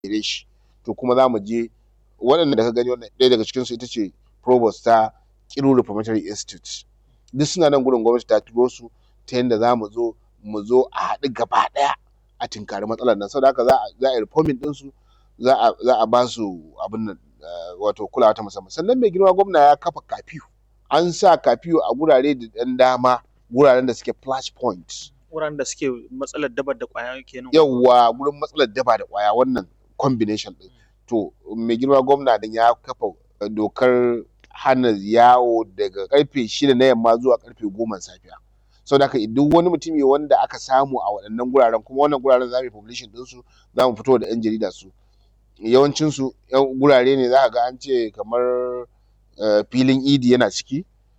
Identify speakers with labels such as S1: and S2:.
S1: gare shi to kuma za mu je waɗanda da ka gani wannan ɗaya daga cikinsu ita ce provost ta Kiru Reformatory Institute duk suna nan gurin gwamnati ta turo su ta yanda za mu zo mu zo a haɗu gaba ɗaya a tinkari matsalar nan saboda haka za a za a yi reforming ɗinsu za a za a ba su abin nan wato kulawa ta musamman sannan mai girma gwamna ya kafa kafiyu an sa kafiyu a gurare da ɗan dama guraren da suke flash point
S2: wuraren da suke matsalar dabar da ƙwaya kenan
S1: yawwa gurin matsalar daba da ƙwaya wannan combination ɗin to mai girma gwamna din ya kafa dokar hana yawo daga karfe shida na yamma zuwa karfe goma safiya saboda haka duk wani mutumi wanda aka samu a waɗannan guraren kuma wannan guraren za mu yi publishing ɗinsu za mu fito da 'yan jarida su yawancinsu gurare ne za ka ga an ce kamar filin idi yana ciki